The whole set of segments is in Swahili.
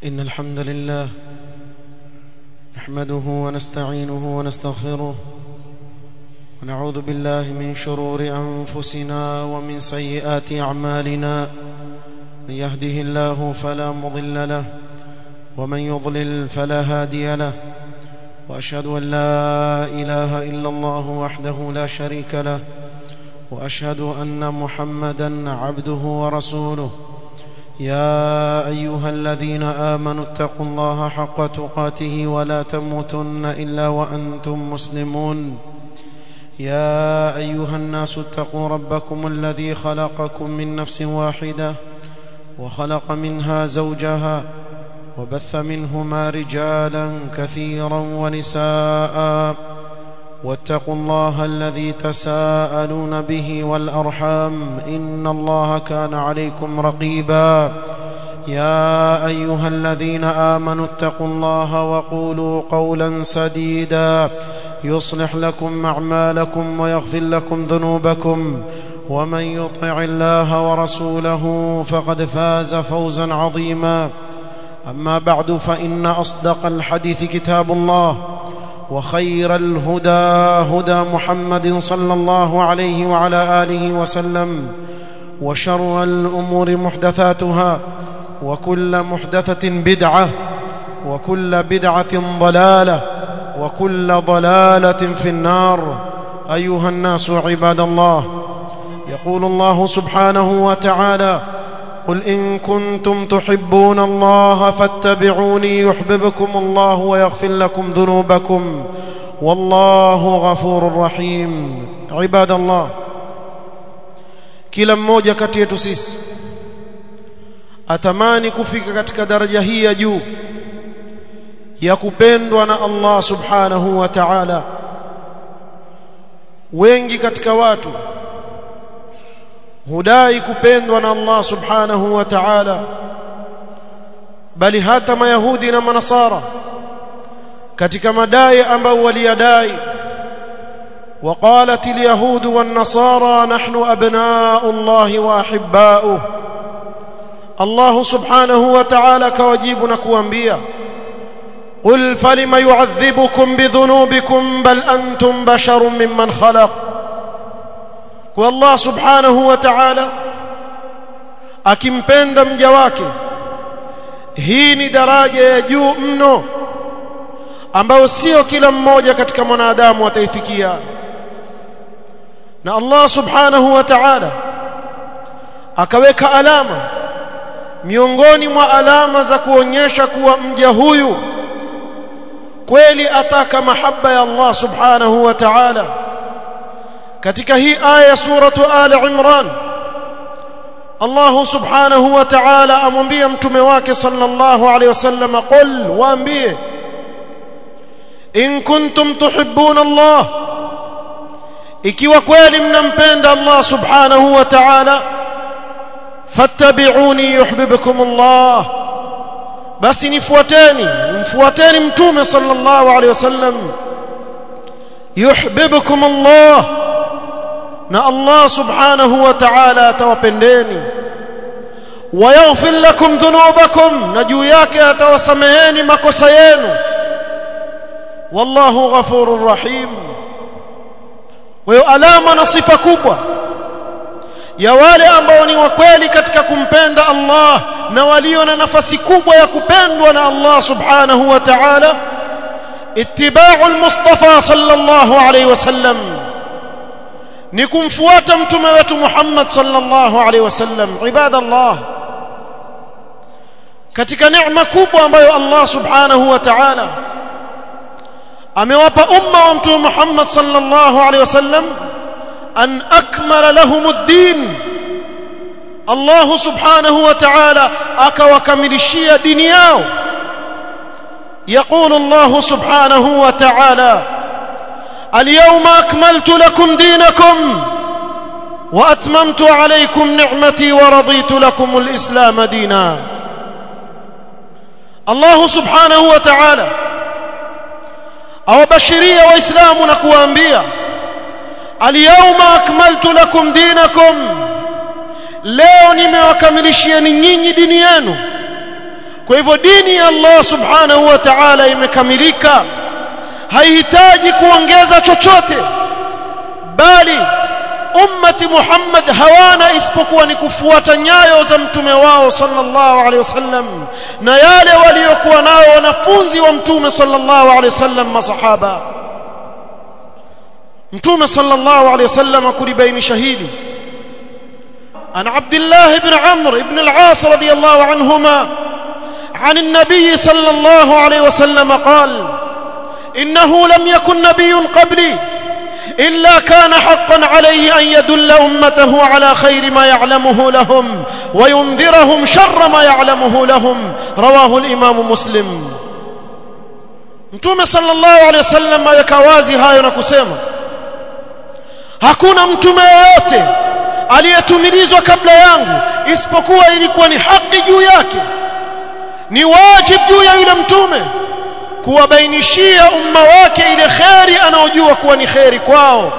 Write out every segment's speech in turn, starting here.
إن الحمد لله نحمده ونستعينه ونستغفره ونعوذ بالله من شرور أنفسنا ومن سيئات أعمالنا من يهده الله فلا مضل له ومن يضلل فلا هادي له وأشهد أن لا إله إلا الله وحده لا شريك له وأشهد أن محمدا عبده ورسوله يا أيها الذين آمنوا اتقوا الله حق تقاته ولا تموتن إلا وأنتم مسلمون يا أيها الناس اتقوا ربكم الذي خلقكم من نفس واحدة وخلق منها زوجها وبث منهما رجالا كثيرا ونساء واتقوا الله الذي تساءلون به والأرحام إن الله كان عليكم رقيبا يا أيها الذين آمنوا اتقوا الله وقولوا قولا سديدا يصلح لكم أعمالكم ويغفر لكم ذنوبكم ومن يطع الله ورسوله فقد فاز فوزا عظيما أما بعد فإن أصدق الحديث كتاب الله وخير الهدى هدى محمد صلى الله عليه وعلى آله وسلم وشر الأمور محدثاتها وكل محدثة بدعة وكل بدعة ضلالة وكل ضلالة في النار أيها الناس عباد الله يقول الله سبحانه وتعالى قل إن كنتم تحبون الله فاتبعوني يحببكم الله ويغفر لكم ذنوبكم والله غفور رحيم عباد الله kila mmoja kati yetu sisi atamani kufika katika daraja hii ya juu ya kupendwa na Allah subhanahu wa ta'ala wengi katika watu hudai kupendwa na Allah subhanahu wa ta'ala bali hata mayahudi na manasara katika madai ambao waliyadai وقالت اليهود والنصارى نحن أبناء الله وأحباؤه الله سبحانه وتعالى كوجيبنا كوانبيا قل فلم يعذبكم بذنوبكم بل أنتم بشر ممن خلق والله سبحانه وتعالى akimpenda mja wake hii ni daraja ya juu mno ambayo sio kila mmoja katika mwanadamu ataifikia na Allah subhanahu wa ta'ala akaweka alama miongoni mwa alama za kuonyesha kuwa mja huyu kweli ataka mahaba ya Allah subhanahu wa ta'ala katika hii aya suratu ali imran Allah subhanahu wa ta'ala amwambia mtume wake sallallahu alayhi wasallam qul waambie in kuntum tuhibbuna Allah ikiwa kweli mnampenda Allah subhanahu wa ta'ala fattabi'uni yuhibbukum Allah basi nifuateni mfuateni mtume sallallahu alayhi wasallam yuhibbukum Allah na Allah subhanahu wa ta'ala atawapendeni wayaghfir lakum dhunubakum na juu yake atawasameheni makosa yenu wallahu ghafurur rahim kwa hiyo alama na sifa kubwa ya wale ambao ni wakweli katika kumpenda Allah na walio na nafasi kubwa ya kupendwa na Allah subhanahu wa ta'ala ittiba'u al-mustafa sallallahu alayhi wasallam ni kumfuata mtume wetu Muhammad sallallahu alayhi wasallam ibadallah katika neema kubwa ambayo Allah subhanahu wa ta'ala amewapa umma wa mtume Muhammad sallallahu alayhi wasallam an akmala lahum ad-din Allah subhanahu wa ta'ala akawakamilishia dini yao يقول الله سبحانه وتعالى اليوم أكملت لكم دينكم وأتممت عليكم نعمتي ورضيت لكم الإسلام دينا الله سبحانه وتعالى أو بشرية وإسلام نكو أنبياء اليوم أكملت لكم دينكم leo nimewakamilishia nyinyi dini yenu kwa hivyo dini ya Allah subhanahu wa ta'ala imekamilika haihitaji kuongeza chochote bali ummati Muhammad hawana isipokuwa ni kufuata nyayo za mtume wao sallallahu alaihi wasallam na yale waliokuwa nao wanafunzi wa mtume sallallahu alaihi wasallam masahaba mtume sallallahu alaihi wasallam kulibainisha hili عن عبد الله بن عمرو بن العاص رضي الله عنهما عن النبي صلى الله عليه وسلم قال إنه لم يكن نبي قبلي إلا كان حقا عليه أن يدل أمته على خير ما يعلمه لهم وينذرهم شر ما يعلمه لهم رواه الإمام مسلم mtume sallallahu alaihi wasallam aweka wazi hayo na kusema hakuna mtume yeyote aliyetumilizwa kabla yangu isipokuwa ilikuwa ni haki juu yake ni wajibu juu ya yule mtume kuwabainishia umma wake ile kheri anaojua kuwa ni kheri kwao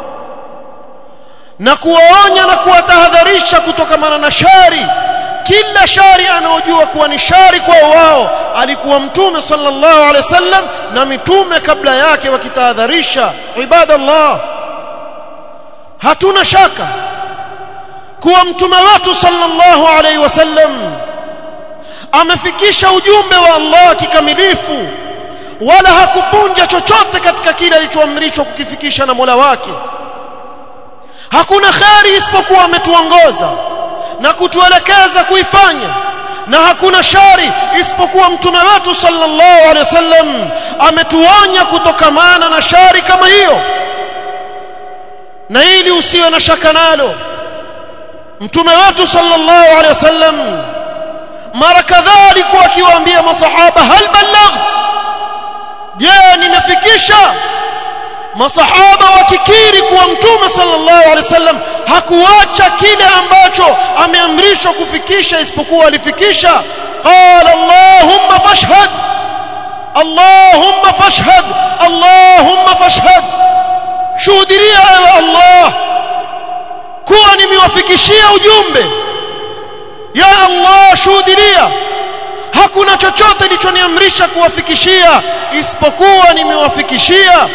na kuwaonya na kuwatahadharisha kutokamana na shari kila shari anaojua kuwa ni shari kwao wao alikuwa mtume sallallahu alaihi wasallam na mitume kabla yake wakitahadharisha ibadallah hatuna shaka kuwa mtume wetu sallallahu alaihi wasallam amefikisha ujumbe wa Allah kikamilifu wala hakupunja chochote katika kile alichoamrishwa kukifikisha na Mola wake hakuna khari isipokuwa ametuongoza na kutuelekeza kuifanya na hakuna shari isipokuwa mtume wetu sallallahu alaihi wasallam ametuonya kutokamana na shari kama hiyo na ili usiwe na shaka nalo mtume wetu sallallahu alaihi wasallam mara kadhaa alikuwa akiwaambia masahaba hal ballaght je nimefikisha masahaba wakikiri kuwa mtume sallallahu alaihi wasallam hakuacha kile ambacho ameamrishwa kufikisha isipokuwa alifikisha qala allahumma fashhad allahumma fashhad allahumma fashhad shuhudia ewe allah kuwa nimewafikishia ujumbe ya allah shuhudia hakuna chochote nilichoniamrisha kuwafikishia isipokuwa nimewafikishia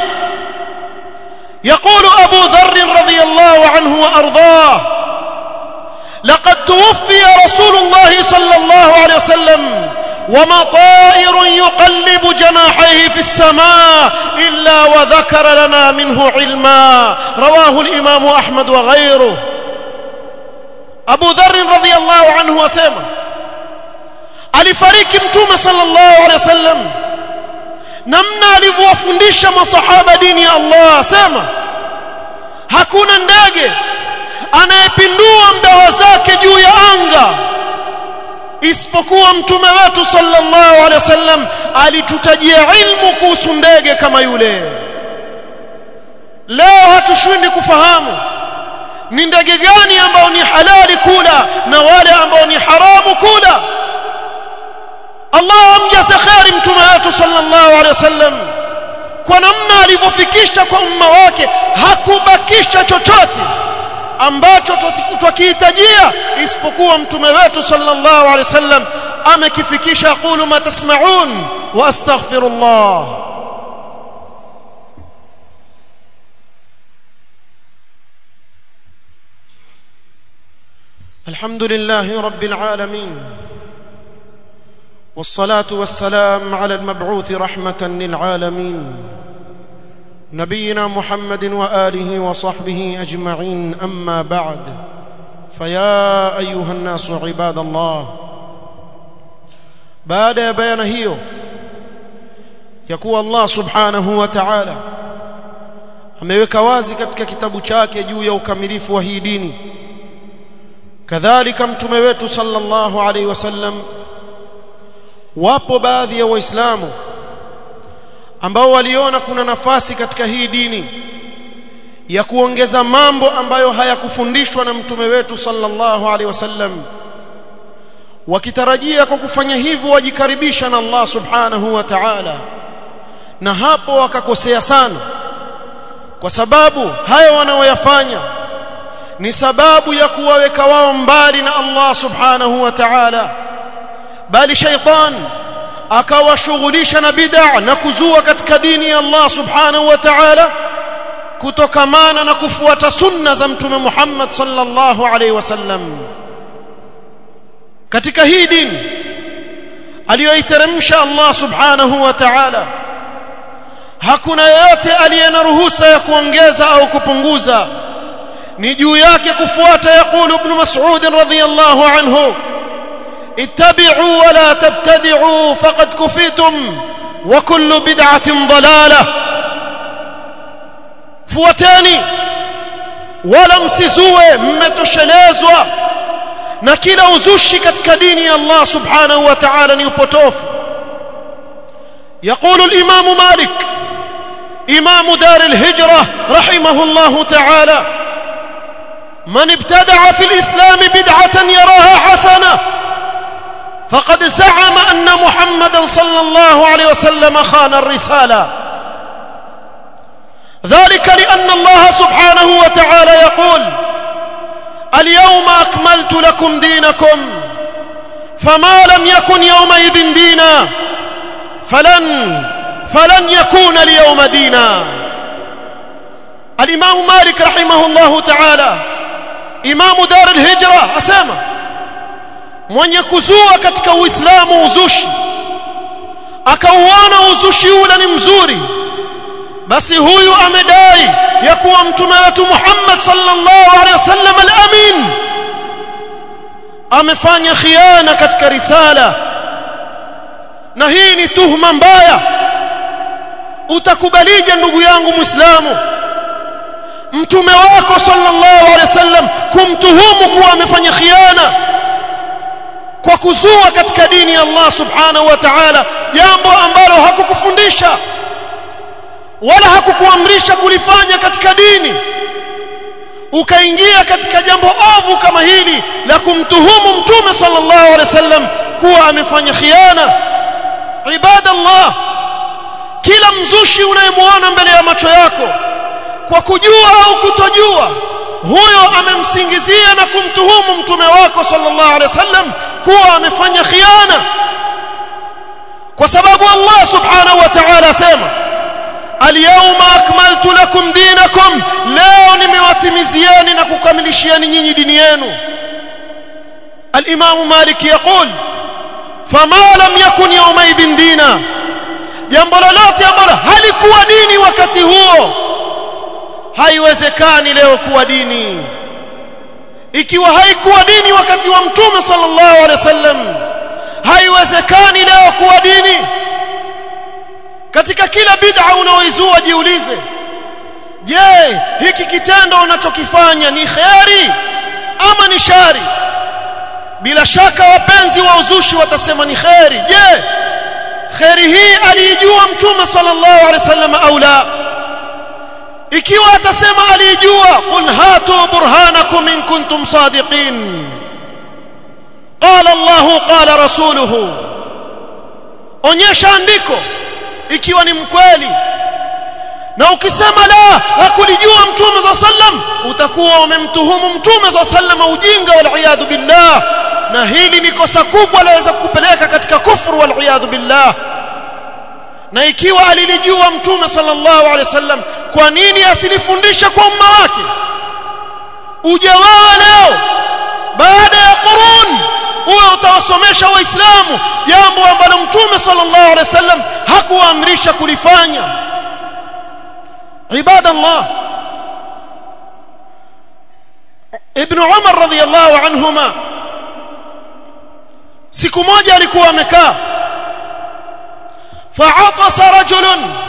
يقول أبو ذر رضي الله عنه وأرضاه لقد توفي رسول الله صلى الله عليه وسلم وما طائر يقلب جناحيه في السماء إلا وذكر لنا منه علما رواه الإمام أحمد وغيره أبو ذر رضي الله عنه وسلم alifariki mtume sallallahu alaihi wasallam namna alivyowafundisha masahaba dini ya Allah sema hakuna ndege anayepindua mbawa zake juu ya anga isipokuwa mtume wetu sallallahu alaihi wasallam alitutajia ilmu kuhusu ndege kama yule leo hatushindi kufahamu ni ndege gani ambao ni halali kula na wale ambao ni haramu kula Allah amjaze khairi mtume wetu sallallahu alaihi wasallam kwa namna alivyofikisha kwa umma wake hakubakisha chochote ambacho twakihitajia isipokuwa mtume wetu sallallahu alaihi wasallam amekifikisha qulu ma tasma'un wa astaghfirullah الحمد لله رب العالمين والصلاه والسلام على المبعوث رحمه للعالمين نبينا محمد واله وصحبه اجمعين اما بعد فيا ايها الناس عباد الله بعد بيان hiyo ya kuwa Allah subhanahu wa ta'ala ameweka wazi katika kitabu chake juu ya ukamilifu wa hii dini kadhalika mtume wetu sallallahu alaihi wasallam wapo baadhi ya waislamu ambao waliona kuna nafasi katika hii dini ya kuongeza mambo ambayo hayakufundishwa na mtume wetu sallallahu alaihi wasallam wakitarajia kwa kufanya hivyo wajikaribisha na Allah subhanahu wa ta'ala na hapo wakakosea sana kwa sababu haya wanaoyafanya ni sababu ya kuwaweka wao mbali na Allah subhanahu wa ta'ala bali shaitan akawashughulisha na bid'a na kuzua katika dini ya Allah subhanahu wa ta'ala kutokamana na kufuata sunna za mtume Muhammad sallallahu alaihi wasallam katika hii dini aliyoiteremsha Allah subhanahu wa ta'ala hakuna yeyote aliye na ruhusa ya kuongeza au kupunguza ni juu yake kufuata yaqulu ibn mas'ud radhiyallahu anhu ittabi'u wa la tabtadi'u faqad kufitum wa kullu bid'atin dalalah fuateni wala msizue mmetoshelezwa na kila uzushi katika dini ya Allah subhanahu wa ta'ala ni upotofu يقول الإمام مالك إمام دار الهجرة رحمه الله تعالى من ابتدع في الإسلام بدعة يراها حسنة فقد زعم أن محمدا صلى الله عليه وسلم خان الرسالة ذلك لأن الله سبحانه وتعالى يقول اليوم أكملت لكم دينكم فما لم يكن يومئذ دينا فلن فلن يكون اليوم دينا الإمام مالك رحمه الله تعالى إمام دار الهجرة أسامة mwenye kuzua katika uislamu uzushi akauona uzushi ule ni mzuri basi huyu amedai ya kuwa mtume wetu Muhammad sallallahu alaihi wasallam al-amin amefanya khiana katika risala na hii ni tuhma mbaya utakubalije ndugu yangu muislamu mtume wako sallallahu alaihi wasallam kumtuhumu kuwa amefanya khiana kwa kuzua katika dini ya Allah subhanahu wa ta'ala jambo ambalo hakukufundisha wala hakukuamrisha kulifanya katika dini ukaingia katika jambo ovu kama hili la kumtuhumu mtume sallallahu alaihi wasallam kuwa amefanya khiana ibadallah kila mzushi unayemwona mbele ya macho yako kwa kujua au kutojua huyo amemsingizia na kumtuhumu mtume wako sallallahu alaihi wasallam kuwa amefanya khiana kwa sababu Allah subhanahu wa ta'ala asema alyawma akmaltu lakum dinakum leo nimewatimizieni na kukamilishieni nyinyi dini yenu الامام مالك يقول فما لم يكن يومئذ دينا jambo lolote ambalo halikuwa dini wakati huo haiwezekani leo kuwa dini ikiwa haikuwa dini wakati wa mtume sallallahu alaihi wasallam haiwezekani leo kuwa dini katika kila bid'a unaoizua jiulize je hiki kitendo unachokifanya ni kheri ama ni shari bila shaka wapenzi wa uzushi watasema ni kheri je kheri hii aliijua mtume sallallahu alaihi wasallam au la ikiwa atasema alijua qul hatu burhanakum in kuntum sadiqin qala Allah qala rasuluhu onyesha andiko ikiwa ni mkweli na ukisema la hakulijua mtume za sallam utakuwa umemtuhumu mtume za sallam ujinga wal billah na hili ni kosa kubwa laweza kukupeleka katika kufuru wal billah na ikiwa alilijua mtume sallallahu alaihi wasallam kwa nini asilifundisha kwa umma wake ujawaa leo baada ya qurun uwe utawasomesha waislamu jambo ambalo mtume sallallahu alaihi wasallam hakuamrisha kulifanya ibadallah ibn umar radhiyallahu anhuma siku moja alikuwa amekaa فعطس رجل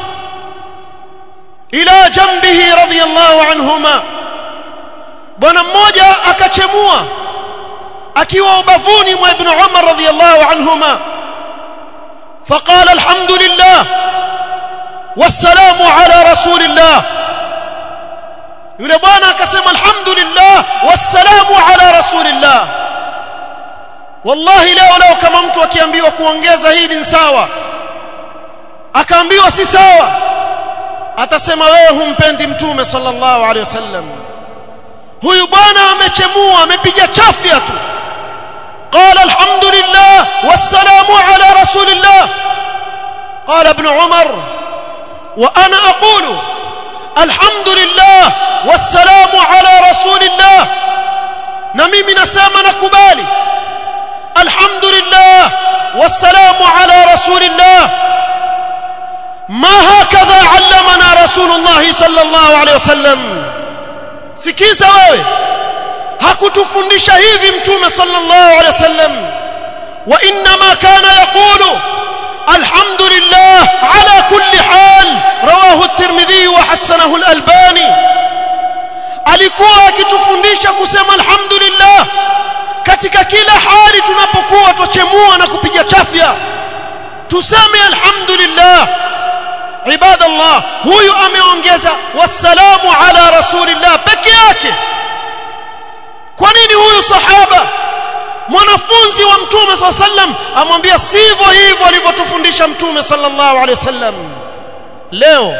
الى جنبه رضي الله عنهما bwana mmoja akachemua akiwa ubavuni mwa ibn Umar radhiyallahu anhuma فقال الحمد لله والسلام على رسول الله yule bwana akasema alhamdulillah wassalamu ala rasulillah wallahi leo leo kama mtu akiambiwa kuongeza hili ni sawa akaambiwa si sawa atasema wewe humpendi mtume sallallahu alaihi wasallam huyu bwana amechemua amepiga chafya tu قال الحمد لله والسلام على رسول الله قال ابن عمر وانا اقول الحمد لله والسلام على رسول الله na mimi nasema nakubali alhamdulillah wassalamu ala rasulillah ma hakadha allamana rasulullah sallallahu alayhi wasallam sikiza wewe hakutufundisha hivi mtume sallallahu alayhi wasallam wa inma kana yaqulu alhamdulillah ala kulli hal rawahu at-tirmidhi wa hasanahu al-albani alikuwa akitufundisha kusema alhamdulillah katika kila hali tunapokuwa tuchemua na kupiga chafya tuseme alhamdulillah ibadallah huyu ameongeza wassalamu ala rasulillah peke yake kwa nini huyu sahaba mwanafunzi wa mtume swalla sallam amwambia sivyo hivyo alivyotufundisha mtume sallallahu alaihi wasallam leo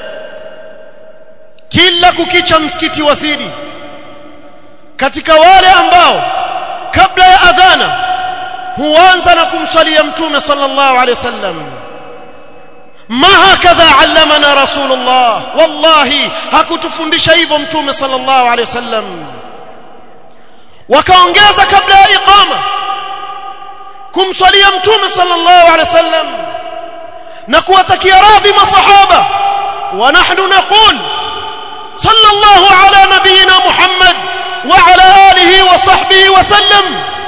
kila kukicha msikiti wazidi katika wale ambao kabla ya adhana huanza na kumswalia mtume sallallahu alaihi wasallam ma hakadha allamana rasulullah wallahi hakutufundisha hivyo mtume sallallahu alaihi wasallam wakaongeza kabla ya iqama kumswalia mtume sallallahu alaihi wasallam na kuwatakia radhi masahaba wa nahnu naqul صلى الله على نبينا محمد وعلى آله وصحبه وسلم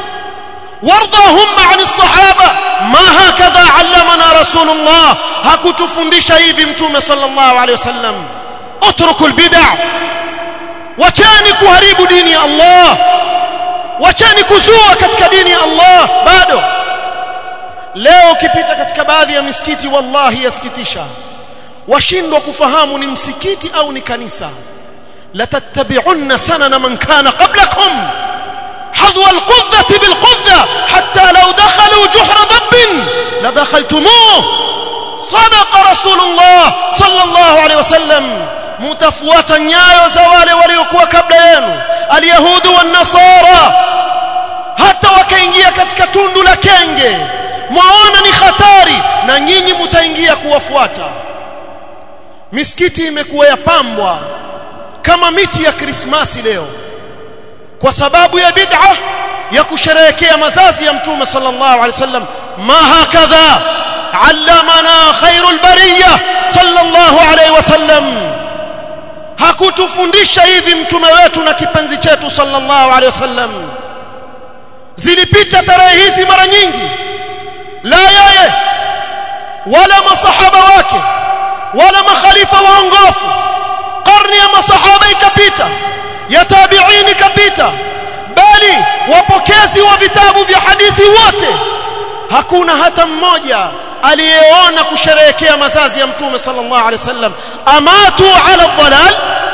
وارضاهم عن الصحابة ما هكذا علمنا رسول الله hakutufundisha hivi mtume sallallahu alaihi wasallam اتركوا البدع wachani kuharibu dini ya Allah wachani kuzua katika dini ya Allah bado leo ukipita katika baadhi ya misikiti wallahi yasikitisha washindwa kufahamu ni msikiti au ni kanisa latattabi'unna sanana man kana qablakum hadwa alqudhati bilqudha hatta law dakhalu juhra dabbin ladakhaltumuh sadaqa rasulullah sallallahu alayhi wasallam mutafuata nyayo za wale waliokuwa kabla yenu alyahudu wan nasara hata wakaingia katika tundu la kenge mwaona ni hatari na nyinyi mtaingia kuwafuata misikiti imekuwa yapambwa kama miti ya krismasi leo kwa sababu ya bid'a ya kusherehekea mazazi ya mtume sallallahu alaihi wasallam ma hakadha allamana khairul bariyah sallallahu alaihi wasallam hakutufundisha hivi mtume wetu na kipenzi chetu sallallahu alaihi wasallam zilipita tarehe hizi mara nyingi la yeye wala masahaba wake wala makhalifa waongofu karne ya masahaba ikapita ya tabi'in ikapita bali wapokezi wa vitabu vya hadithi wote hakuna hata mmoja aliyeona kusherehekea mazazi ya mtume sallallahu alaihi wasallam amatu ala dhalal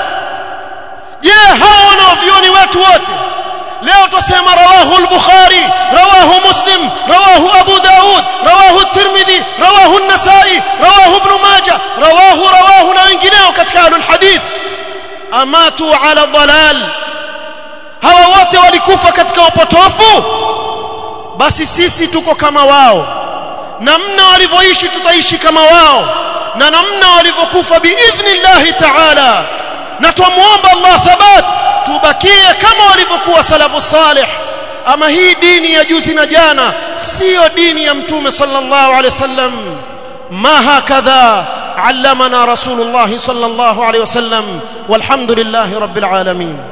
je hao wanaovioni wetu wote leo tusema rawahu al-bukhari rawahu muslim rawahu abu daud rawahu at-tirmidhi rawahu an-nasa'i rawahu ibn majah rawahu rawahu na wengineo katika ahlul hadith amatu ala dhalal hawa wote walikufa katika upotofu basi sisi tuko kama wao namna walivyoishi tutaishi kama wao na namna walivyokufa biidhnillahi ta'ala na tumuomba Allah thabat tubakie kama walivyokuwa salafu salih ama hii dini ya juzi na jana sio dini ya mtume sallallahu alaihi wasallam ma hakadha علمنا رسول الله صلى الله عليه وسلم والحمد لله رب العالمين